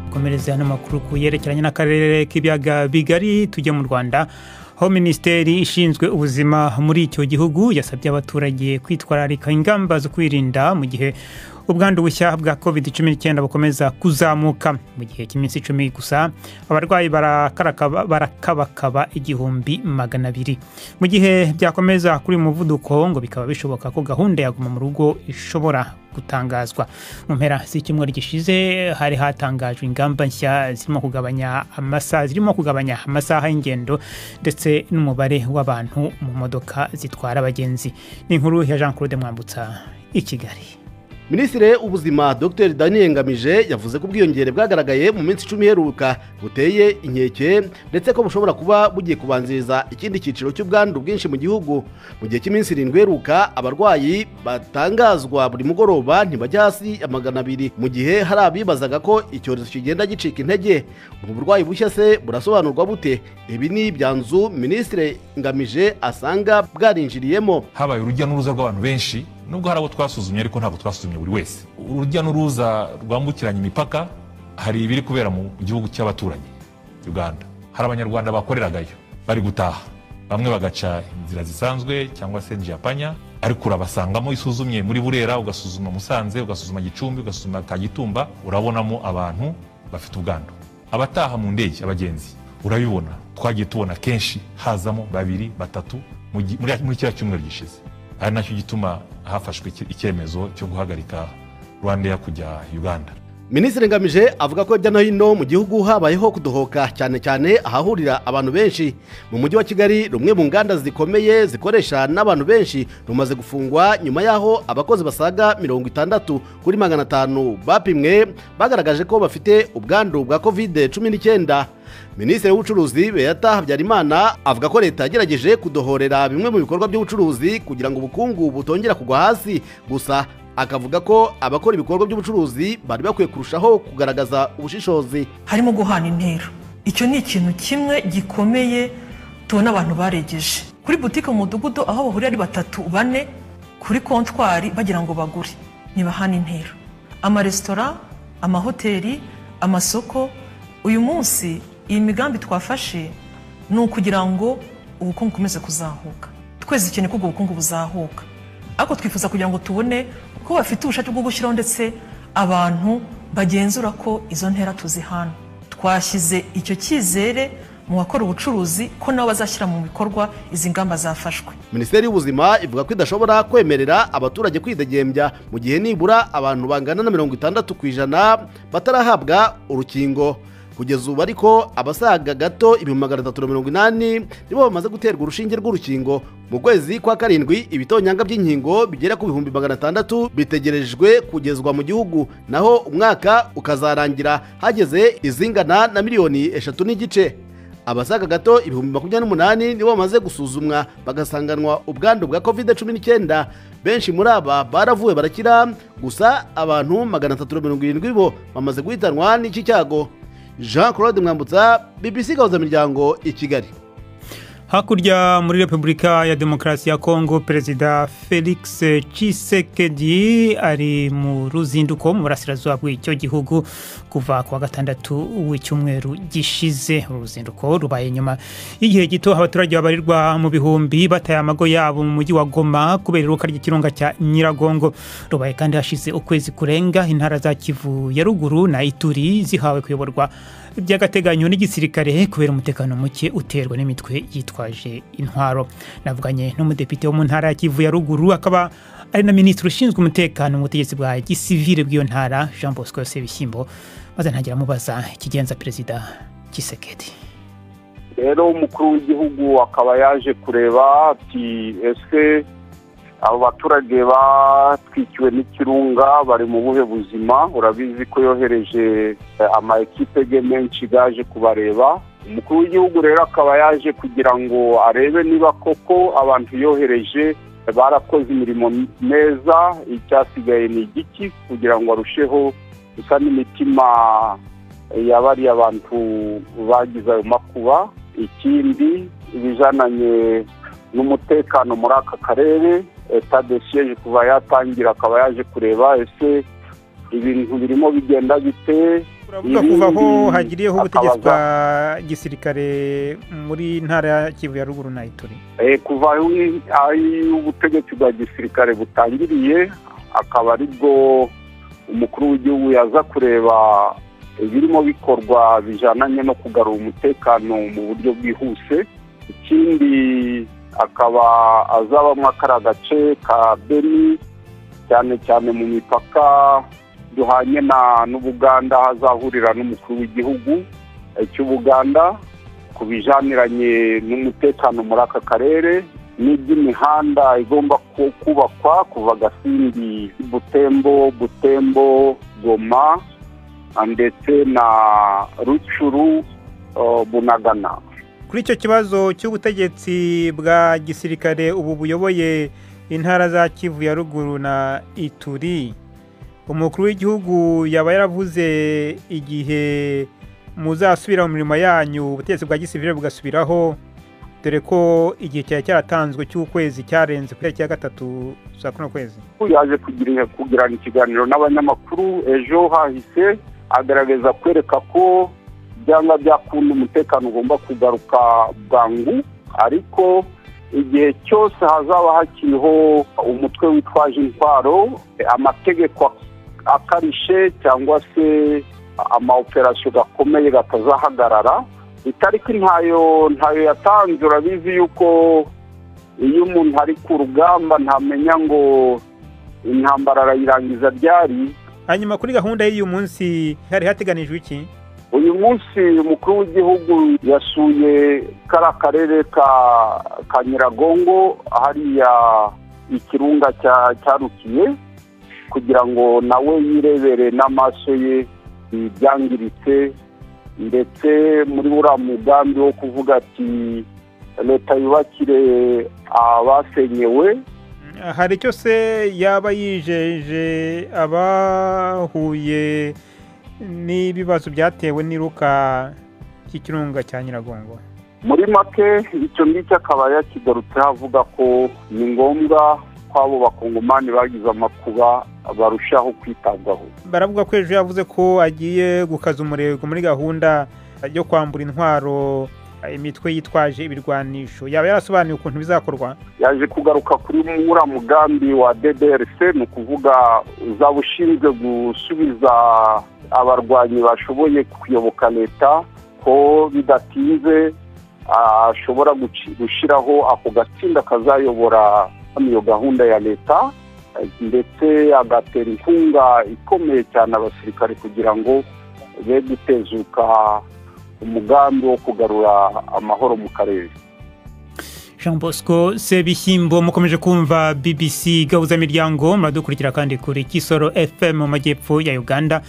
dukomereze hano amakuru ku yerekeranye n'akarere k'ibiyaga bigari tujye mu rwanda aho minisiteri ishinzwe ubuzima muri icyo gihugu yasabye abaturage kwitwararika ingamba zo kwirinda mu gihe ubwandu bushya bwa covid 19 bukomeza kuzamuka mu gihe cy'iminsi icumi gusa abarwayi barakabakaba igihumbi magana abiri mu gihe byakomeza kuri uyu muvuduko ngo bikaba bishoboka ko gahunda ya guma mu rugo ishobora gutangazwa mu mpera z'icyumweru gishize hari hatangajwe ingamba nshya zirimo kugabanya amasaha zirimo kugabanya amasaha y'ingendo ndetse n'umubare w'abantu mu modoka zitwara abagenzi ni inkuru ya jean claude mwambutsa i kigali minisitiri w'ubuzima dr daniel ngamije yavuze ko ubwiyongere bwagaragaye mu minsi icumi iheruka buteye inkeke ndetse ko bushobora kuba bugiye kubanziriza ikindi cyiciro cy'ubwandu bwinshi mu gihugu mu gihe cy'iminsi irindwi iheruka abarwayi batangazwa buri mugoroba ntibajya hasi ya magana abiri mu gihe hari abibazaga ko icyorezo kigenda gicika intege ubu burwayi bushya se burasobanurwa bute ibi ni ibyanzu minisitiri ngamije asanga bwarinjiriyemo habaye urujya n'uruza rw'abantu benshi nubwo hari abo twasuzumye ariko ntabwo twasuzumye buri wese urujya n'uruza rwambukiranya imipaka hari ibiri kubera mu gihugu cy'abaturanyi uganda hari abanyarwanda bakoreragayo bari gutaha bamwe bagaca inzira zisanzwe cyangwa se njyapanya ariko urabasangamo isuzumye muri burera ugasuzuma musanze ugasuzuma gicumbi ugasuzuma kagitumba urabonamo abantu bafite ubwandu abataha mu ndege abagenzi urabibona twagiye tubona kenshi hazamo babiri batatu muri kiriya cyumweru gishize ari nacyo gituma hafashwe icyemezo cyo guhagarika rwandeya kujya uganda minisitiri ngamije avuga ko hirya no hino mu gihugu habayeho kudohoka cyane cyane ahahurira abantu benshi mu mujyi wa kigali rumwe mu nganda zikomeye zikoresha n'abantu benshi rumaze gufungwa nyuma y'aho abakozi basaga mirongo itandatu kuri magana atanu bapimwe bagaragaje ko bafite ubwandu bwa kovide cumi n'icyenda minisitiri w'ubucuruzi beyata habyarimana avuga ko leta yagerageje kudohorera bimwe mu bikorwa by'ubucuruzi kugira ngo ubukungu butongera kugwa hasi gusa akavuga ko abakora ibikorwa by'ubucuruzi bari bakwiye kurushaho kugaragaza ubushishozi harimo guhana intera icyo ni ikintu kimwe gikomeye tubona abantu baregeje kuri butike mu mudugudu aho bahurira ari batatu bane kuri kontwari bagira ngo bagure ntibahane intera amaresitora amahoteli amasoko uyu munsi iyi migambi twafashe ni ukugira ngo ubukungu bukomeze kuzahuka twese dukeneye ko ubwo bukungu buzahuka ariko twifuza kugira ngo tubone ko bafite ubushake bwo gushyiraho ndetse abantu bagenzura ko izo ntera tuzihana twashyize icyo cyizere mu bakora ubucuruzi ko nabo bazashyira mu bikorwa izi ngamba zafashwe minisiteri y'ubuzima ivuga ko idashobora kwemerera abaturage kwidegembya mu gihe nibura abantu bangana na mirongo itandatu ku ijana batarahabwa urukingo kugeza ubu ariko abasaga gato ibihumbi magana atatu na mirongo inani nibo bamaze guterwa urushinge rw'urukingo mu kwezi kwa karindwi ibitonyanga by'inkingo bigera ku bihumbi magana atandatu bitegerejwe kugezwa mu gihugu naho umwaka ukazarangira hageze izingana na miliyoni eshatu n'igice abasaga gato ibihumbi makumyabiri n'umunani nibo bamaze gusuzumwa bagasanganwa ubwandu bwa kovide cumi n'icyenda benshi muri aba baravuwe barakira gusa abantu magana atatu na mirongo irindwi bo bamaze guhitanwa n'iki cyago jean claude mwambutsa bbc gahuza miryango i kigali hakurya muri repubulika ya demokarasi ya kongo perezida felix cisekedi ari mu ruzinduko mu burasirazuba bw'icyo gihugu kuva ku wa gatandatu w'icyumweru gishize uruzinduko rubaye nyuma y'igihe gito abaturage babarirwa mu bihumbi bataye amago yabo mu mujyi wa goma kubera iruka ry'ikirunga cya nyiragongo rubaye kandi hashize ukwezi kurenga intara za kivu ya ruguru na ituri zihawe kuyoborwa by'agateganyo n'igisirikare kubera umutekano muke uterwa n'imitwe yitwaje intwaro navuganye n'umudepite wo mu ntara ya kivu ya ruguru akaba ari na minisitiri ushinzwe umutekano mu butegetsi bwa gisivire bw'iyo ntara jean bosco yose bishyimbo maze ntagira amubaza ikigenza perezida kisekedi rero umukuru w'igihugu akaba yaje kureba ati ese abo baturage batwikiwe n'ikirunga bari mu buhe buzima urabizi ko yohereje ama ekipe ge menshi gaje kubareba umukuru w'igihugu rero akaba yaje kugira ngo arebe niba koko abantu yohereje barakoze imirimo neza icyasigaye ni igiki kugira ngo arusheho gusa n'imitima yabariye abantu bagize ayo makuba ikindi ibijananye n'umutekano muri aka karere leta de siyeje kuva yatangira akaba yaje kureba ese ibintu birimo bigenda bite turavuga kuva aho hagiriyeho ubutegetsi bwa gisirikare muri ntara ya kivu ya ruguru na ituri Eh, kuva aho aho ubutegetsi bwa gisirikare butangiriye akaba aribwo umukuru w'igihugu yaza kureba ibirimo bikorwa bijyananye no kugarura umutekano mu buryo bwihuse ikindi akaba azabamo akariya gace ka beni cyane cyane mu mipaka duhanye na n'ubuganda aho azahurira n'umukuru w'igihugu eh, cy'ubuganda ku bijaniranye n'umutekano muri aka karere n'iby'imihanda igomba ku- kubakwa kuva gasindi butembo butembo goma ndetse na rucuru eh, bunagana kuri icyo kibazo cy'ubutegetsi bwa gisirikare ubu buyoboye intara za kivu ya ruguru na ituri umukuru w'igihugu yaba yaravuze igihe muzasubira mu mirimo yanyu ubutegetsi bwa gisivire bugasubiraho dore ko igihe cyari cyaratanzwe cy'ukwezi cyarenze ku itariki ya gatatu za kuno kwezi yaje kugira kugirana ikiganiro n'abanyamakuru ejo hahise agaragaza kwereka ko byanga byakunda umutekano ugomba kugaruka bwangu ariko igihe cyose hazaba hakiriho umutwe witwaje intwaro amategeko akarishe cyangwa se amaoperasiyo gakomeye gatazahagarara itariki ntayo ntayo yatanze urabizi yuko iyo umuntu ari ku rugamba ntamenya ngo intambara arayirangiza ryari hanyuma kuri gahunda y'uyu munsi hari hateganijwe iki uyu munsi umukuru w'igihugu yasuye kariya karere ka ka nyiragongo hariya ikirunga cya cyarukiye kugira ngo nawe yirebere n'amaso ye ibyangiritse ndetse muri buriya mugambi wo kuvuga ati leta yubakire abasenyewe hari icyo se yaba yijeje abahuye n'ibibazo byatewe n'iruka ry'ikirunga cya nyiragongo muri make icyo ngicyo akaba yakigarutseho avuga ko ni ngombwa ko abo bakongomani bagize amakuba barushaho kwitabwaho baravuga ko ejo yavuze ko agiye gukaza umurego muri gahunda yo kwambura intwaro imitwe yitwaje ibirwanisho yaba yarasobanuye ukuntu bizakorwa yaje kugaruka kuri mura mugambi wa DDRC ni ukuvuga uzaba ushinzwe gusubiza abarwanyi bashoboye kuyoboka leta ko bidatinze ashobora guci- gushyiraho ako gatsinda kazayobora iyo gahunda ya leta eh, ndetse agatera inkunga ikomeye cyane abasirikare kugira ngo be gutezuka umugambi wo kugarura amahoro mu karere jean bosco sebishyimbo mukomeje kumva bbc gahuzamiryango muradukurikira kandi kuri kisoro fm mu majyepfo ya uganda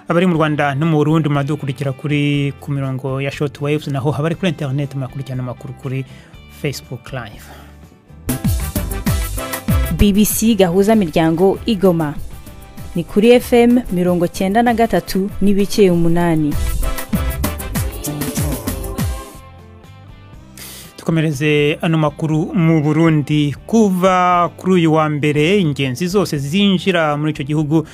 abari mu rwanda no mu burundi muradukurikira kuri ku mirongo ya short waves naho abari kuri internet murakurikirana amakuru kuri facebook live bbc gahuza miryango igoma ni kuri fm mirongo cyenda na gatatu n'ibice umunani dukomereze ano makuru mu burundi kuva kuri uyu wa mbere ingenzi zose zinjira muri icyo gihugu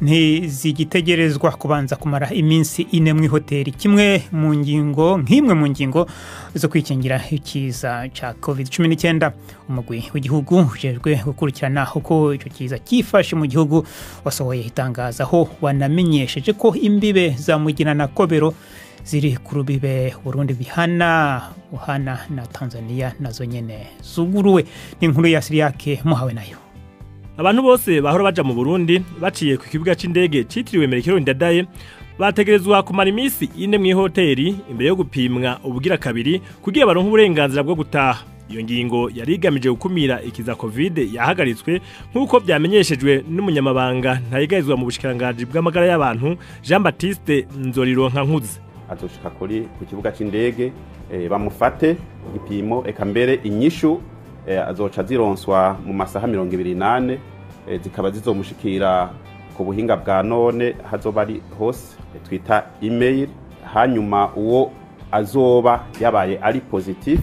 ntizigitegerezwa kubanza kumara iminsi ine mu ihoteli kimwe mu ngingo nk'imwe mu ngingo zo kwikingira ikiza cya covid cumi n'icyenda umugwi w'igihugu ujejwe gukurikirana uko icyo kiza cyifashe mu gihugu wasohoye itangazo aho wanamenyesheje ko imbibe za mugina na kobero ziri ku rubibe burundi bihana uhana na tanzania nazo nyene zuguruwe n'inkuru ya siriyake muhawe nayo abantu bose bahora baja mu burundi baciye ku kibuga c'indege citiriwe merekero ndadaye bategerezwa kumara iminsi ine mw'ihoteri imbere yo gupimwa ubugira kabiri kugira baronke uburenganzira bwo gutaha iyo ngingo yari igamije gukumira ikiza covid yahagaritswe nk'uko vyamenyeshejwe n'umunyamabanga ntayigarizwa mu bushikiranganji bw'amagara y'abantu jean batiste nzorironka nkuze azoshika kuri ku kibuga c'indege eh, bamufate igipimo eka mbere inyishu eh, azoca zironswa mu masaha mirongo ibiri nane eh, zikaba zizomushikira ku buhinga bwa none hazoba ari hose eh, twita email hanyuma uwo azoba yabaye ari positif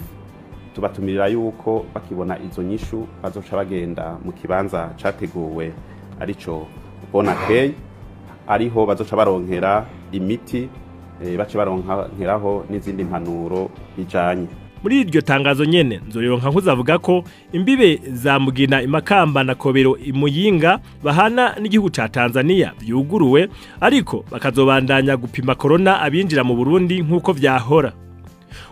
tubatumirira yuko bakibona izo nyishu bazoca bagenda mu kibanza categuwe arico bonakeye ariho bazoca baronkera imiti eh, bace baronkeraho n'izindi mpanuro bijanye muri iryo tangazo nyene nzorironka nkuzavuga ko imbibe za mugina imakamba na kobero imuyinga bahana n'igihugu ca tanzania vyuguruwe ariko bakazobandanya gupima korona abinjira mu burundi nk'uko vyahora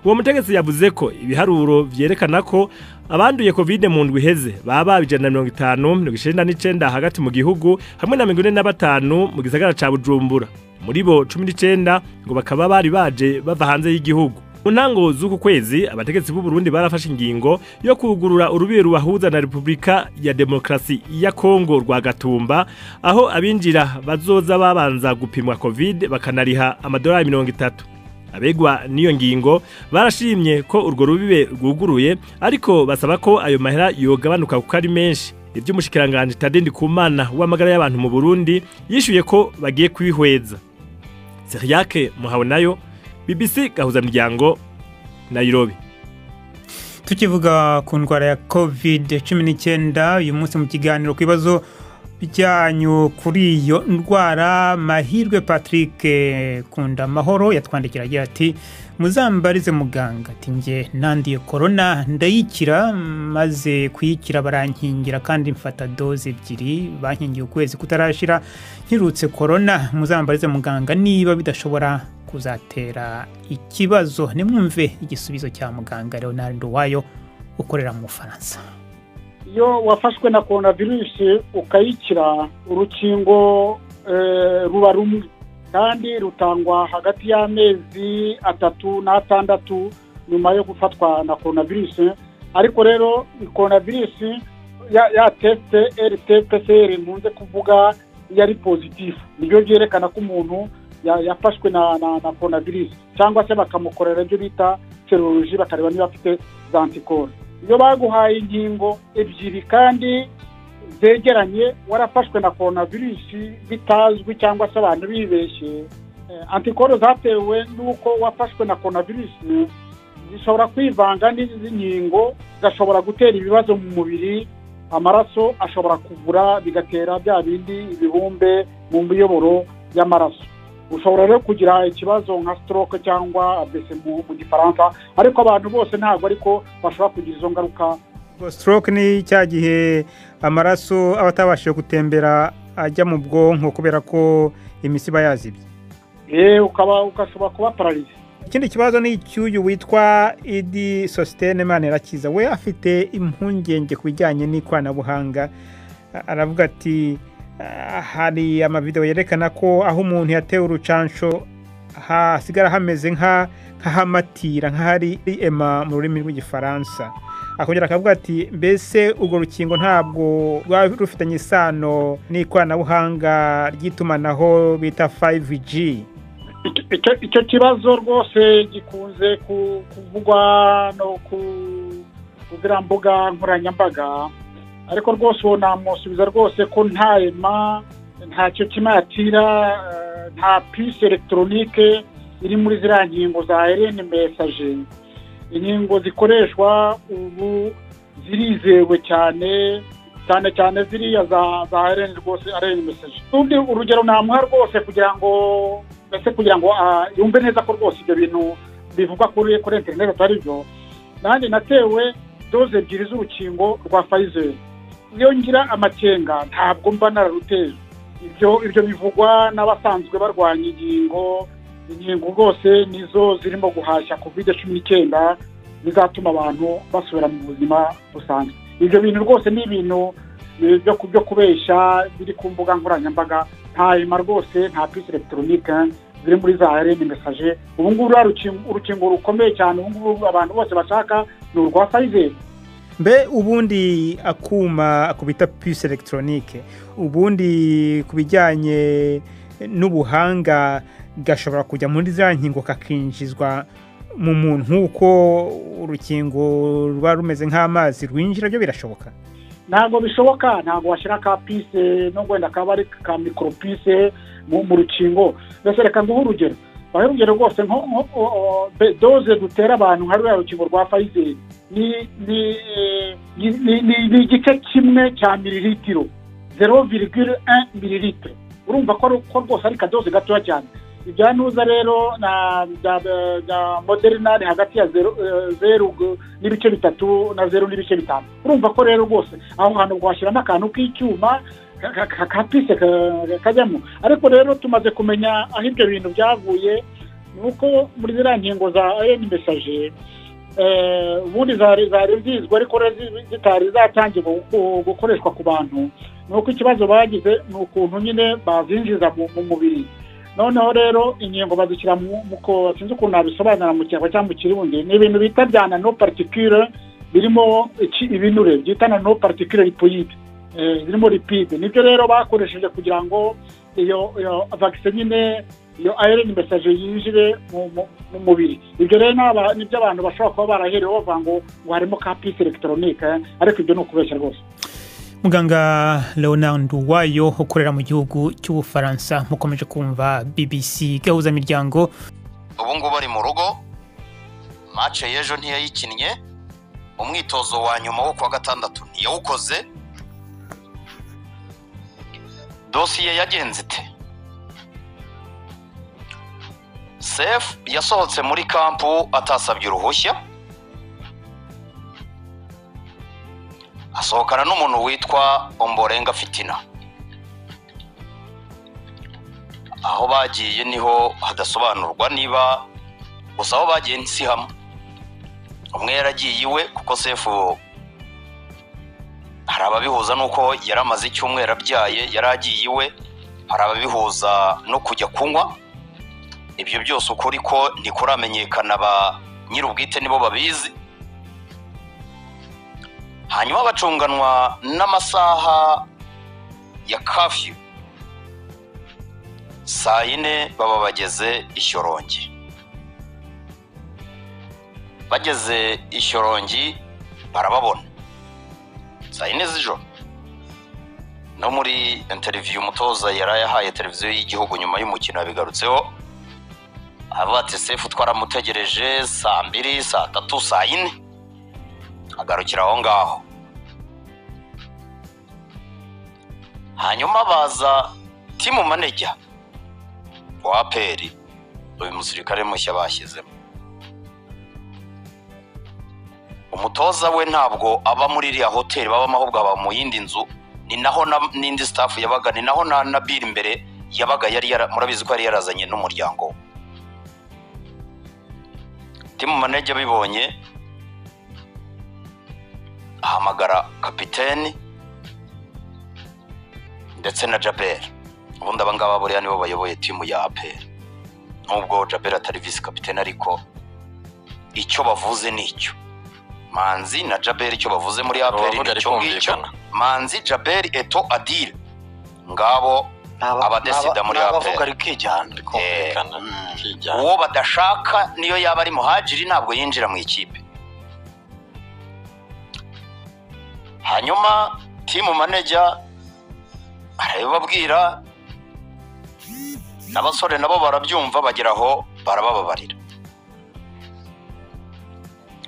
uwo mutegetsi yavuze ko ibiharuro vyerekana ko abanduye covid mu ndwi iheze baba ijana na mirongo itanu mirongo icenda n'icenda hagati mu gihugu hamwe na mirongo ine na batanu mu gisagara ca bujumbura muri bo cumi n'icenda ngo bakaba bari baje bava hanze y'igihugu mu ntango z'uku kwezi abategetsi b'u Burundi barafashe ingingo yo kugurura urubibe rubahuza na Repubulika ya Demokarasi ya Kongo rwa Gatumba aho abinjira bazoza babanza gupimwa Covid bakanariha amadolari mirongo itatu abegwa n'iyo ngingo barashimye ko urwo rubibe rwuguruye ariko basaba ko ayo mahera yogabanuka kuko ari menshi iby'umushikiranganji Tade Ndikumana w'amagara y'abantu mu Burundi yishuye ko bagiye kwihweza Seriake Muhabonayo BBC gahuzamuryango Nairobi tukivuga ku ndwara ya covid cumi n'icyenda uyu munsi mu kiganiro ku bibazo byanyu kuri iyo ndwara mahirwe patrick kunda amahoro yatwandikira agira ati muzambarize muganga ati nge nanduye korona ndayikira maze kuyikira barankingira kandi mfata doze ebyiri bankingiye ukwezi kutarashira nkirutse korona muzambarize muganga niba bidashobora kuzatera ikibazo nimwumve igisubizo cya muganga leonard wayo ukorera mu bufaransa iyo wafashwe na korona virusi ukayikira urukingo ruba rumwe kandi rutangwa hagati y'amezi atatu n'atandatu nyuma yo gufatwa na korona virusi ariko rero korona virusi ya tesite rt pcr ntunze kuvuga yari pozitifu nibyo byerekana ko umuntu yafashwe na na korona virusi cyangwa se bakamukorera ibyo bita seroloji bakareba niba afite za antikoro iyo baguhaye ingingo ebyiri kandi zegeranye warafashwe na korona virusi bitazwi cyangwa se abantu bibeshye antikoro zatewe n'uko wafashwe na korona virusi zishobora kwivanga n'izi nkingo zigashobora gutera ibibazo mu mubiri amaraso ashobora kuvura bigatera bya bindi ibibumbe mu miyoboro y'amaraso ushobora rero kugira ikibazo nka stroke cyangwa abese mu gifaransa ariko abantu bose ntabwo ariko bashobora kugira izo ngaruka stroke ni cya gihe amaraso aba atabashije gutembera ajya mu bwonko kubera ko imisi iba yazibye yewe ukaba ugashobora kuba pararize ikindi kibazo ni icy'uyu witwa idi sositene manirakiza we afite impungenge ku bijyanye n'ikoranabuhanga aravuga ati hari amavidewo yerekana ko aho umuntu yatewe urucansho hasigara hameze nk'ahamatira nk'ahari ema mu rurimi rw'igifaransa akongera akavuga ati mbese urwo rukingo ntabwo rwaba rufitanye isano n'ikoranabuhanga ry'itumanaho bita 5G icyo kibazo rwose gikunze kuvugwa no ku mbuga nkoranyambaga ariko rwose uwo namusubiza rwose ko nta ema ntacyo kimatira nta pisi elegitoronike iri muri ziriya nkingo za ereni mesaje inkingo zikoreshwa ubu zirizewe cyane cyane cyane ziriya za ereni rwose ereni mesaje urugero namuha rwose kugira ngo mbese kugira ngo yumve neza ko rwose ibyo bintu bivugwa kuri kuri interineti atari byo nanjye natewe doze ebyiri z'urukingo rwa fayizeri iyo ngira amakenga ntabwo mba nararuteye ibyo ibyo bivugwa n'abasanzwe barwanya inkingo inkingo rwose nizo zirimo guhashya covid cumi n'icyenda bizatuma abantu basubira mu buzima busanzwe ibyo bintu rwose ni ibintu byo kubeshya biri ku mbuga nkoranyambaga nta ema rwose nta pisi elegitoronike ziri muri za rm mesaje ubu ngubu urukingo rukomeye cyane ubu ngubu abantu bose bashaka ni urwa fayizeri mbe ubundi akuma ku bita pisi elegitoronike ubundi ku bijyanye n'ubuhanga gashobora kujya muri za nkingo kakinjizwa mu muntu nk'uko urukingo ruba rumeze nk'amazi rwinjira byo birashoboka ntabwo bishoboka ntabwo washyira ka pise no wenda kaba ari ka mikoropise mu rukingo mbese reka nguhe urugero bahe urugero rwose doze dutera abantu nka ruriya rukingo rwa fayizeri ni igice kimwe cya miliritiro zero virigire mililitiro urumva ko rwose ari akadoze gatoya cyane ibya ntuza rero na bya bya moderinani hagati ya zeru eh, zeru gu- n'ibice bitatu na zeru n'ibice bitanu urumva ko rero rwose aho hantu washyiramo akantu k'icyuma ka- ka- ka- kapise ka- kajyamo ariko rero tumaze kumenya aho ibyo bintu byavuye ni uko muri ziriya nkingo za ayeni mesaje eh, ubundi zari zari zizwi ariko rero zi- zitari zatangirwa gu- gukoreshwa ku bantu ni uko ikibazo bagize ni ukuntu nyine bazinjiza mu- mu mubiri noneho rero inkingo bazishyira mu mu ko sinzi ukuntu nabisobanura mu kirango cyangwa mu kirundi ni ibintu bita bya nano partikire birimo iki- ibinure byita nano partikire ripoyide eh, birimo lipide nibyo rero bakoresheje kugira ngo iyo iyo vagisine nyine iyo ayironi mesaje yinjire mu- mu mu mubiri ibyo rero ni aba- nibyo abantu bashobora kuba baraherewe bavuga ngo ngo harimo ka pisi elegitoronike ariko ibyo ni ukubeshya rwose muganga leonard wayo ukorera mu gihugu cy'ubufaransa mukomeje kumva bbc gahuzamiryango ubu ngubu ari mu rugo mace y'ejo ntiyayikinnye umwitozo wa nyuma wo kuwa gatandatu ntiyawukoze dosiye yagenze ite sefu yasohotse muri kampu atasabye uruhushya asohokana n'umuntu witwa omborenga fitina aho bagiye niho hadasobanurwa niba gusa aho bagiye si hamwe umwe yaragiye iwe kuko sefu hari ababihuza n'uko yari amaze icyumweru abyaye yari agiye iwe hari ababihuza no kujya kunywa ibyo byose ukuri ko ntikuramenyekana ba nyir'ubwite nibo babizi hanyuma bacunganwa n'amasaha ya kafiyu saa yine baba bageze ishyorongi bageze ishyorongi barababona saa yine z'ijoro no muri interiviyu umutoza yari yahaye televiziyo y'igihugu nyuma y'umukino yabigarutseho aravuga ati sefu twaramutegereje saa mbiri saa tatu saa yine agarukira aho ngaho hanyuma baza timu manejya wa aperi uyu musirikare mushya bashyizemo umutoza we ntabwo aba muri iriya hoteli babamo ahubwo aba mu yindi nzu ni naho na- n'indi sitafu yabaga ni naho na nabiri imbere yabaga yari yara- murabizi ko yari yarazanye n'umuryango we timu manege abibonye ahamagara kapiteni ndetse na jaberi ubundi aba ngaba buriya nibo bayoboye timu ya aperi nubwo jaberi atari visi kapitene ariko icyo bavuze ni icyo manzi na jaberi icyo bavuze muri aperi bavuga ni icyo ngicyo rikumvikana. manzi jaberi eto adire ngabo abadesida muri abavuga aperi rikijyana rikumvikana rikijyana uwo badashaka niyo yaba ari muhajiri ntabwo yinjira mu ikipe hanyuma timu manejya arabibabwira n'abasore nabo barabyumva bagera aho barabababarira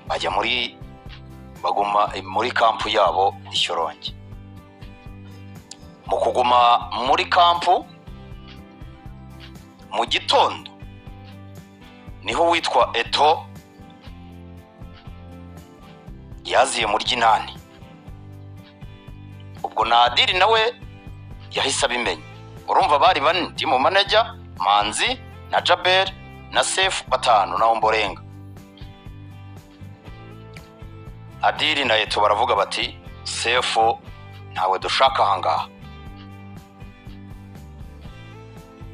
bajya muri baguma muri kampu yabo ishyorongi mu kuguma muri kampu mu gitondo niho witwa eto yaziye mu ry'inani ubwo nadiri nawe yahise abimenya urumva bari bane timu manajya manzi na jaberi na sefu batanu naho mborenga adiri na eto baravuga bati sefu ntawe dushaka ahangaha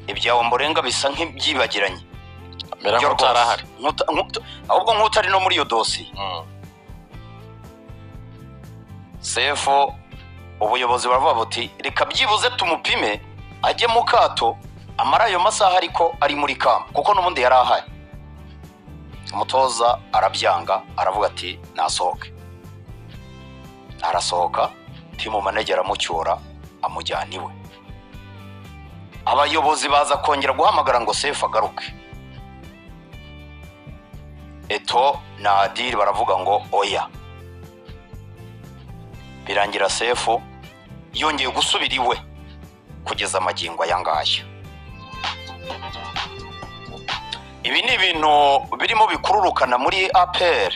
ibyawe mborenga bisa nk'ibyibagiranye mbera byo nk'utari rwose. ahari Nkuta- nkuta- ahubwo nk'utari no muri iyo dosiye sefu ubuyobozi baravuga buti reka byibuze tumupime ajye mu kato amara ayo masaha ariko ari muri kamu kuko n'ubundi yari ahari umutoza arabyanga aravuga ati nasohoke arasohoka timu manege aramucyura amujyana iwe abayobozi baza kongera guhamagara ngo sefu agaruke eto na adiri baravuga ngo oya birangira sefu yongeye gusubira iwe kugeza amagingo aya ngaya ibi ni ibintu birimo bikururukana muri apr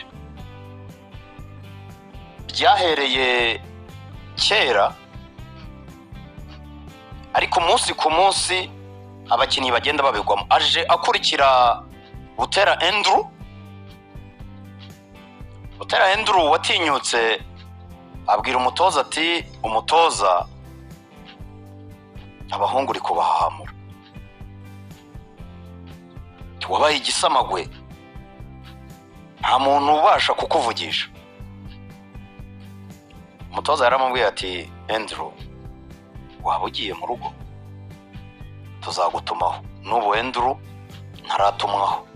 byahereye kera ariko umunsi ku munsi abakinnyi bagenda babigwamo aje akurikira butera enduru butera enduru watinyutse abwira umutoza ati umutoza abahungu uri kubahahamura wabaye igisamagwe nta muntu ubasha kukuvugisha umutoza yaramubwiye ati enduru waba ugiye mu rugo tuzagutumaho n'ubu enduru ntaratumwaho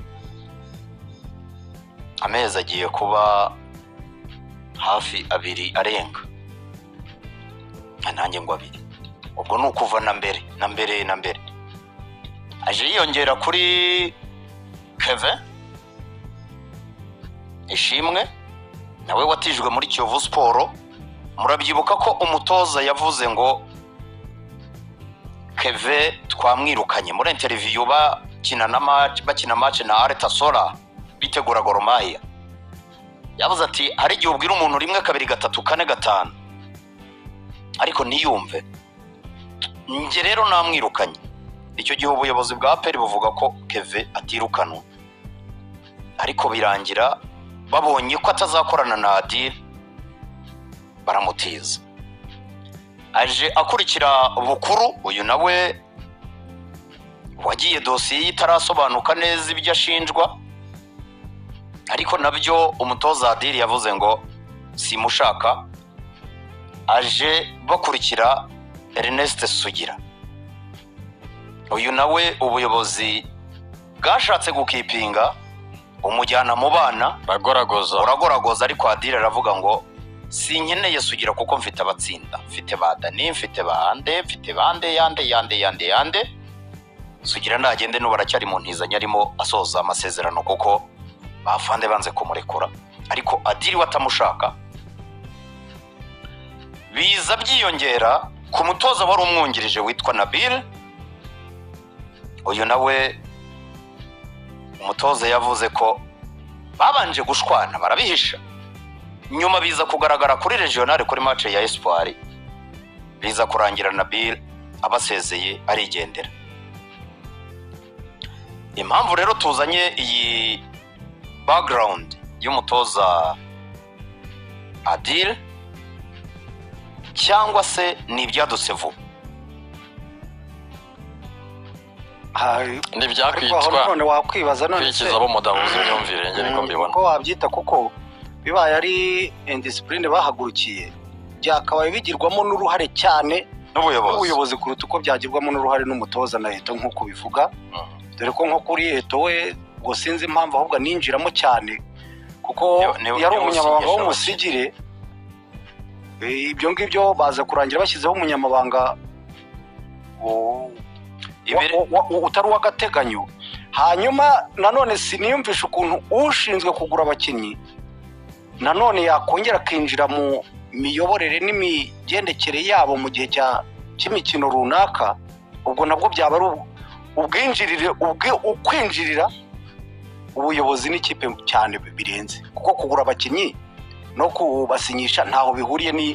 amezi agiye kuba hafi abiri arenga Ah, nanjye ngo abiri ubwo ni ukuva na mbere na mbere na mbere aje yiyongera kuri keve ishimwe nawe watijwe muri kiyovu siporo murabyibuka ko umutoza yavuze ngo keve twamwirukanye muri interiviyu bakina na match bakina match na areta sora bitegura goromaya yavuze ati hari igihe ubwira umuntu rimwe kabiri gatatu kane gatanu ariko ntiyumve njye rero namwirukanye icyo gihe ubuyobozi bwa aperi buvuga ko keve atirukanwa ariko birangira babonye ko atazakorana na adire baramutiza aje akurikira bukuru uyu nawe wagiye dosiye ye itarasobanuka neza ibyo ashinjwa ariko nabyo umutoza adiri yavuze ngo simushaka aje bakurikira ernest sugira uyu nawe ubuyobozi bwashatse gukipinga umujyana mu bana uragoragoza uragoragoza ariko adire aravuga ngo sinkeneye sugira kuko mfite abatsinda mfite ba dani mfite ba ande mfite ba ande yande yande yande yande sugira ntagende n'ubu aracyari mu ntizanyo arimo asoza amasezerano kuko bafande banze kumurekura ariko adiri we atamushaka biza byiyongera ku mutoza wari umwungirije witwa nabire uyu nawe umutoza yavuze ko babanje gushwana barabihisha nyuma biza kugaragara kuri regional kuri match ya espoir biza kurangira nabil abasezeye arigendera impamvu rero tuzanye iyi background y'umutoza adil cyangwa se ni ibyadutse vuba ntibyakwitwa Ariko aho none wakwibaza none se- kwikiza abo mudamu imyumvire njye niko mbibona ko wabyita kuko bibaye ari indisipurine bahagurukiye byakabaye bigirwamo n'uruhare cyane n'ubuyobozi n'ubuyobozi kuruta uko byagirwamo n'uruhare n'umutoza na leta nk'uko bivuga dore ko nko kuri leta we ngo sinzi impamvu ahubwo ninjiramo cyane kuko niwe- yari niwe umunyamabanga usinyisha w'umusigire Eh, ibyo ngibyo baza kurangira bashyizeho umunyamabanga wo- wa- wa- wa- utari uw'agateganyo hanyuma nanone siniyumvisha ukuntu ushinzwe kugura abakinnyi nanone yakongera akinjira mu miyoborere n'imigendekere yabo mu gihe cya cy'imikino runaka ubwo nabwo byaba ari ubu- ubwinjirire ubwe- ukwinjirira ubuyobozi n'ikipe cyane birenze kuko kugura abakinnyi no kubasinyisha ntaho bihuriye ni-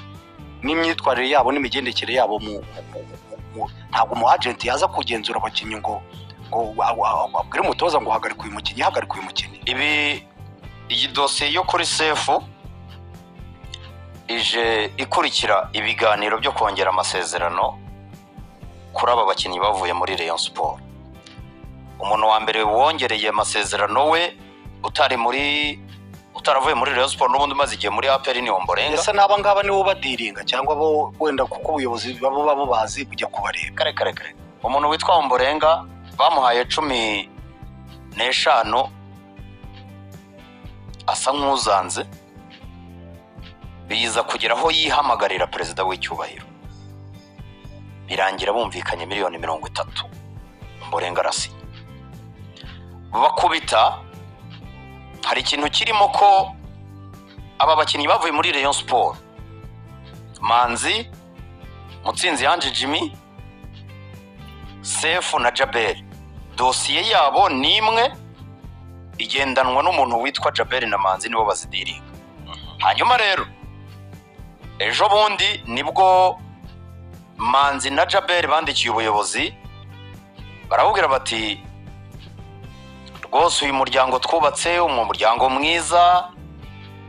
n'imyitwarire yabo n'imigendekere yabo mu- mu- mu- mu- ntabwo umu agenti yaza kugenzura abakinnyi ngo ngo abwire umutoza ngo hagarika uyu mukinnyi hagarika uyu mukinnyi ibi iyi dosiye yo kuri sefu ije ikurikira ibiganiro byo kongera amasezerano kuri aba bakinnyi bavuye muri Rayon siporo umuntu wa mbere wongereye amasezerano we utari muri utaravuye muri Rayon siporo n'ubundi umaze igihe muri aperi ni omborenga ndetse n'aba ngaba nibo badiringa cyangwa bo wenda kuko ubuyobozi babo babo bazi kujya kubareba kare kare kare umuntu witwa omborenga bamuhaye cumi n'eshanu asa nk'uzanze biza kugera aho yihamagarira perezida w'icyubahiro birangira bumvikanye miliyoni mirongo itatu omborenga arasinya bakubita hari ikintu kirimo ko aba bakinnyi bavuye muri rayon siporo manzi mutsinzi yanje jimmy sefu na jaberi dosiye yabo ni imwe igendanwa n'umuntu witwa jaberi na manzi nibo bazidiringa hanyuma rero ejo bundi nibwo manzi na jaberi bandikiye ubuyobozi barabubwira bati rwose uyu muryango twubatse umuryango mwiza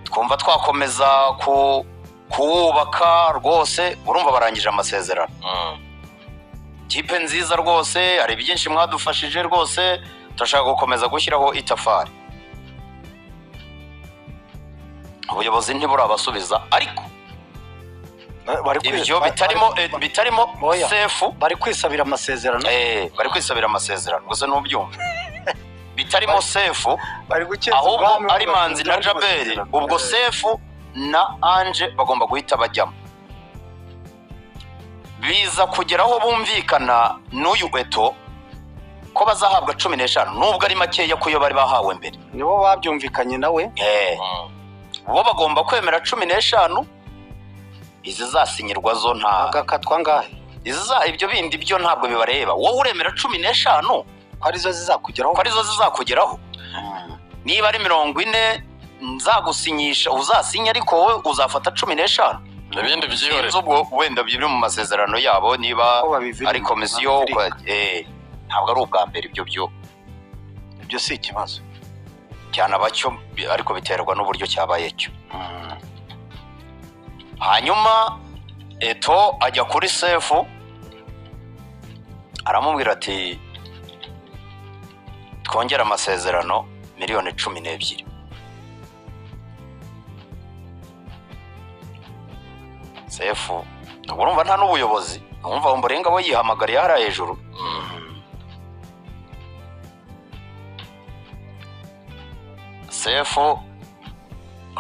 twumva twakomeza ku- kuwubaka rwose urumva barangije amasezerano kipe nziza rwose hari byinshi mwadufashije rwose turashaka gukomeza gushyiraho itafari ubuyobozi ntiburabasubiza ariko ibyo bitarimo eh, bitarimo sefu bari kwisabira amasezerano eh bari kwisabira amasezerano gusa ntubyumva bitarimo sefu ahubwo ubwami ari manzi na bari gukeza jaberi amasezerano. ubwo Eh. sefu na anje bagomba guhita bajyamo biza kugera aho bumvikana n'uyu eto ko bazahabwa cumi n'eshanu nubwo ari makeya ku yo bari bahawe mbere nibo babyumvikanye nawe bo bagomba kwemera cumi n'eshanu izizasinyirwa zo nta agakatwa ngahe iziza ibyo bindi byo ntabwo bibareba wowe uremera cumi n'eshanu ko arizo zizakugeraho ko arizo zizakugeraho niba ari mirongo ine nzagusinyisha uzasinya ariko wowe uzafata cumi n'eshanu Ibindi byihorere. Sinzi ubwo wenda biri mu masezerano yabo niba ari komisiyo babivirika. eh, ntabwo ari ubwa mbere ibyo byo ibyo si ikibazo cyanaba cyo ariko biterwa n'uburyo cyabaye cyo hanyuma eto ajya kuri sefu aramubwira ati twongere amasezerano miliyoni cumi n'ebyiri sefu urumva nta n'ubuyobozi urumva umurenga we yihamagariye hariya hejuru sefu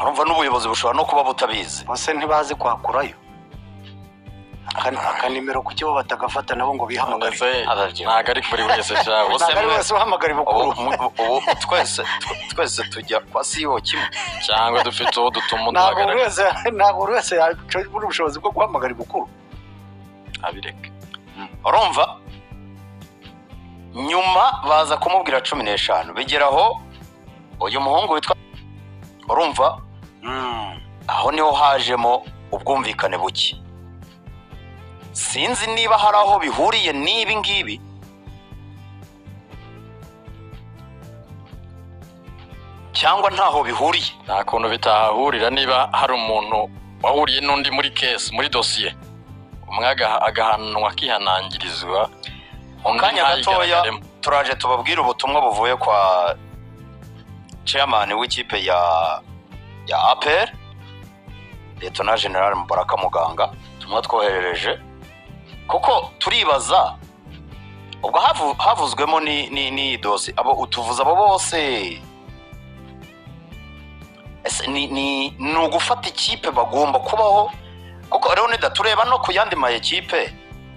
urumva n'ubuyobozi bushobora no kuba butabizi bose ntibazi kwakurayo Aka- aka nimero kuki bo batagafata nabo ngo bihamagare ntabwo ari buri wese shawe Ntabwo ari wese uhamagara ibukuru twese twese tujya kwa siyo kimwe cyangwa dufite uwo dutuma ntabwo buri duhagarara wese ntabwo buri wese yagira ubushobozi bwo guhamagara ibukuru abireka urumva nyuma baza kumubwira cumi n'eshanu bigera aho uyu muhungu witwa urumva aho niho hajemo ubwumvikane buke sinzi niba hari aho bihuriye n'ibi ngibi cyangwa ntaho bihuriye nta kuntu bitahahurira niba hari umuntu wahuriye n'undi muri kesi muri dosiye umwe agaha- agahanwa akihanangirizwa mu kanya gatoya ntayigaragare turaje tubabwire ubutumwa buvuye kwa chairman w'ikipe ya ya apr letona general mubaraka muganga tumwe twoherereje kuko turibaza ubwo havu- havuzwemo ni- ni- n'iyi dosi abo utuvuze abo bose ese ni- ni ni ugufata ikipe bagomba kubaho kuko rero nidatureba no ku yandi ma ekipe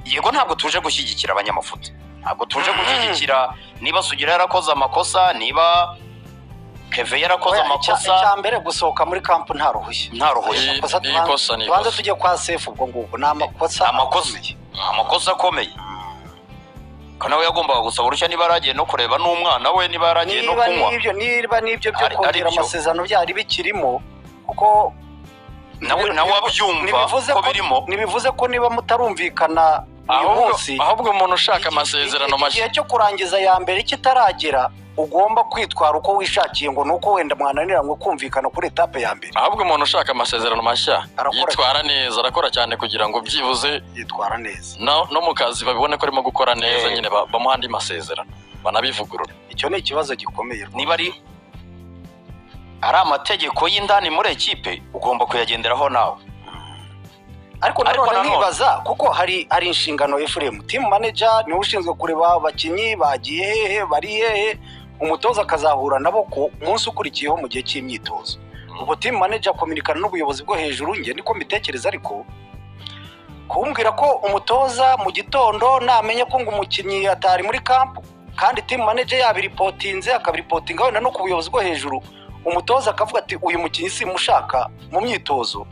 yego ntabwo tuje gushyigikira abanyamafuti ntabwo tuje gushyigikira niba sugira yarakoze amakosa niba keve yarakoze Oya, icya- amakosa icya mbere gusohoka muri kampu nta ruhushya Nta ruhushya. Amakosa Iyi- iyi tubanza- kosa ni tubanza ikosa. tujye kwa sefu ubwo ngubwo ni amakosa amakosa amakosa akomeye ko nawe yagombaga gusaba uruhushya niba yaragiye no kureba n'umwana we niba yaragiye no niba kunywa n'ibyo niba n'ibyo byo Ari- kongera aribyo. amasezerano byari bikirimo kuko nawe nawe wabyumva ntibivuze ko ko- birimo ntibivuze ko niba mutarumvikana uyu Ahubwo- munsi ahubwo umuntu ushaka amasezerano mashya igihe cyo kurangiza ya mbere kitaragera ugomba kwitwara uko wishakiye ngo ni uko wenda mwananiranywe kumvikana kuri etape ya mbere ahubwo umuntu ushaka amasezerano mashya Arakora yitwara neza arakora cyane kugira ngo byibuze yitwara neza no no mu kazi babibone ko arimo gukora neza nyine ba- bamuha andi masezerano banabivugurura icyo ni ikibazo gikomeye rwose. niba ari ari amategeko y'indani muri ekipe ugomba kuyagenderaho nawe ariko Ariko nanone nanone- nkibaza kuko hari hari inshingano efuremu timu manager niwe ushinzwe kureba abakinnyi bagiye hehe bari hehe umutoza akazahura nabo ku munsi ukurikiyeho mu gihe cy'imyitozo ubwo timu manager akominikana n'ubuyobozi bwo hejuru njye niko mbitekereza ariko kumbwira ko umutoza mu gitondo namenye ko ngo umukinnyi atari muri kampu kandi timu manager yabiripotinze akabiripotinga wenda no ku buyobozi bwo hejuru umutoza akavuga ati uyu mukinnyi simushaka mu myitozo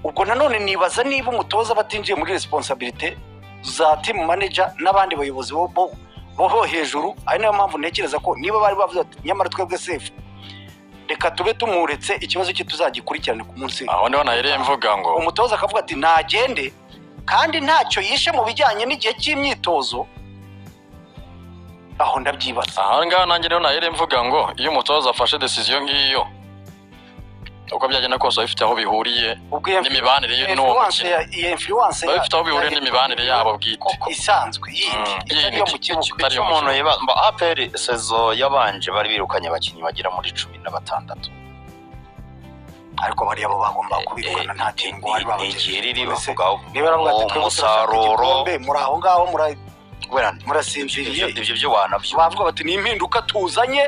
ubwo nanone nibaza niba umutoza batinjiye muri resiponsabirite za timu manager n'abandi bayobozi bo bo- bo hejuru ari nayo mpamvu ntekereza ko niba bari bavuze ati nyamara twebwe sefu reka tube tumuretse ikibazo cye tuzagikurikirane ku munsi aho niho nahereye mvuga ngo umutoza akavuga ati ntagende kandi ntacyo yishe mu bijyanye n'igihe cy'imyitozo aho ndabyibaza aha ngaha nanjye niho nahereye mvuga ngo iyo umutoza afashe decision nk'iyo uko byagenda kose bifite aho bihuriye n'imibanire ye n'uwo mukino iyo influence biba bifite aho bihuriye n'imibanire yabo bwite isanzwe yindi Mm, itari iyo mu kibuga itari icyo iyo mu umuntu kibuga. yibaza aperi sezo yabanje bari birukanye abakinnyi bagera muri cumi na batandatu ariko bariya bo bagomba kubikora nta tingo bari ni babagejeje igihe riri Mbese bavuga niba baravuga ati uwo twebwe turashaka musaruro igikombe muri aho ngaho muri- ibyo murasinziriye ibyo byo wanabyo bavuga bati ni impinduka tuzanye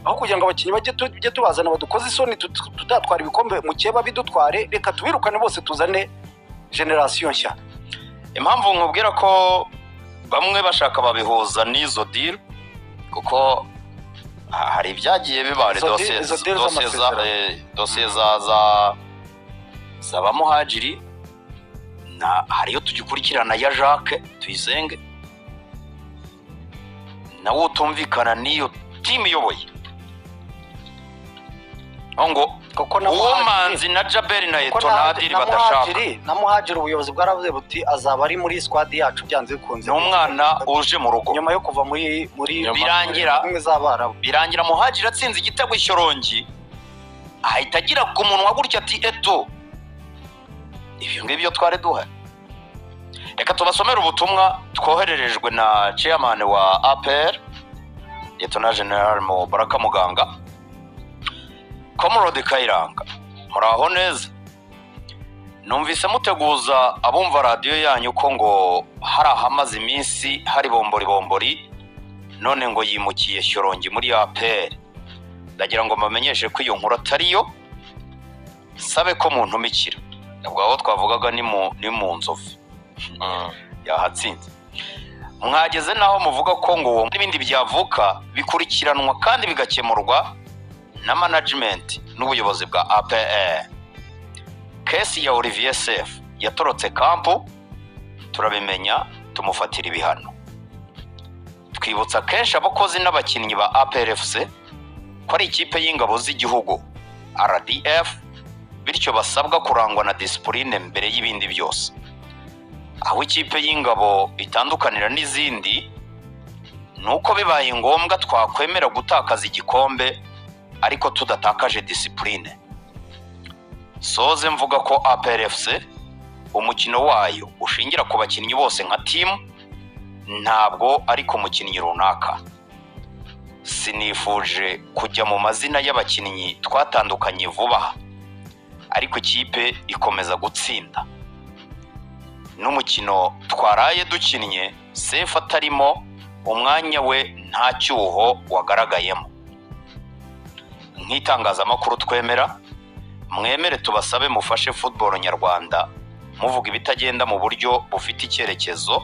aho kugira ngo abakinnyi bajye tu- tujye tubazana badukoze isoni tut- tutatwara ibikombe mukeba bidutware reka tubirukane bose tuzane generasiyo nshya impamvu nkubwira ko bamwe bashaka babihuza n'izo diri kuko ha- hari ibyagiye biba hari Izo dosiye deal- izo deal dosiye za z'amasezerano. eh, dosiye za za za ba muhajiri na hari iyo tugikurikirana ya jacques tuyisenge nawo utumvikana n'iyo timu iyoboye aho ngo kuko na uwomanzi na jaberi na Kuko eto na- nta diri na badashaka Muhadjiri- na muhajiri ubuyobozi bwaravuze buti azaba ari muri squad yacu byanze bikunze ni umwana uje mu rugo nyuma yo kuva muri muri birangira muri z'abarabu birangira muhajiri atsinze igitego ishyorongi ahita agira ku munwa gutya ati eto ibyo ngibyo byo twari duhari reka tubasomere ubutumwa twohererejwe na chairman wa apr na general mubaraka muganga komorode kayiranga muraho neza numvise muteguza abumva radiyo yanyu ko ngo hari ahamaze iminsi hari bomboribombori none ngo yimukiye shyorongi muri apr ndagira ngo mbamenyeshe ko iyo nkuru atari yo sabe ko muntumikira ubwo aho twavugaga ni mu ni mu nzovu yahatsinze mwageze n'aho muvuga ko ngo uwo n'ibindi byavuka bikurikiranwa kandi bigakemurwa na management n'ubuyobozi bwa apr kesi ya olivier sef yatorotse kampu turabimenya tumufatira ibihano twibutsa kenshi abakozi n'abakinnyi ba APRFC ko ari ikipe y'ingabo z'igihugu RDF bityo basabwa kurangwa na disipurine mbere y'ibindi byose aho ikipe y'ingabo itandukanira n'izindi ni uko bibaye ngombwa twakwemera gutakaza igikombe ariko tudatakaje disipurine soze mvuga ko APRFC umukino wayo ushingira ku bakinnyi bose nka timu ntabwo ari ku mukinnyi runaka sinifuje kujya mu mazina y'abakinnyi twatandukanye vuba aha ariko ikipe ikomeza gutsinda n'umukino twaraye dukinnye sefu atarimo umwanya we nta cyuho wagaragayemo nk'itangazamakuru twemera mwemere tubasabe mufashe football nyarwanda muvuga ibitagenda mu buryo bufite icyerekezo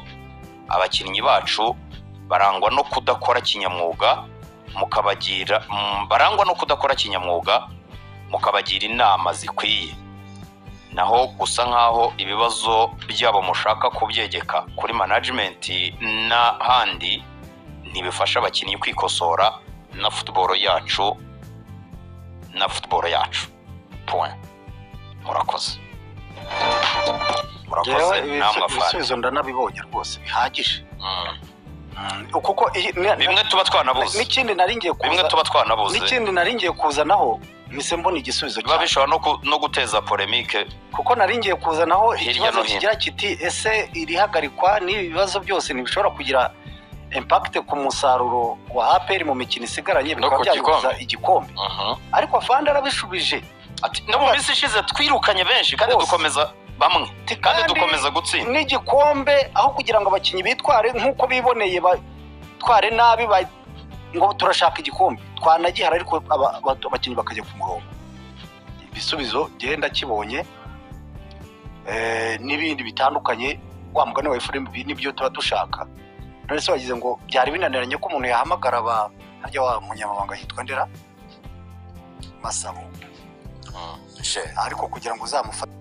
abakinnyi bacu barangwa no kudakora kinyamwuga mukabagira mm, barangwa no kudakora kinyamwuga mukabagira inama zikwiye naho gusa nk'aho ibibazo byabo mushaka kubyegeka kuri management n'ahandi ntibifasha abakinnyi kwikosora na football yacu na football yacu point murakoze Njyewe murakoze ibisu- namwe afande ibisubizo ndanabibonye rwose bihagije kuko iyi- ni- bimwe tuba twanabuze n'ikindi nari ngiye kuza bimwe tuba twanabuze n'ikindi nari ngiye kuzanaho mise mbona igisubizo biba bishobora no ku- no guteza polemike kuko nari ngiye kuzanaho Hirya ikibazo no hino. kigira kiti ese irihagarikwa n'ibi bibazo byose ntibishobora kugira impakite ku musaruro wa aperi mu mikino isigaranye No bikaba ku byabuza gikombe. igikombe ariko afande arabishubije ati no mu minsi ishize twirukanye benshi kandi dukomeza bamwe kandi dukomeza gutsinda n'igikombe aho kugira ngo abakinnyi bitware nk'uko biboneye batware nabi ba- ngo turashaka igikombe twanagihara ariko aba- aba- abakinnyi bakajya ku murongo ibisubizo genda kibonye eh, n'ibindi bitandukanye wa mugani wa efuremu ibi nibyo tuba dushaka none se wagize ngo byari binaniranye ko umuntu yahamagara ba harya wa munyamabanga yitwa ndera masabo ariko kugira ngo uzamufate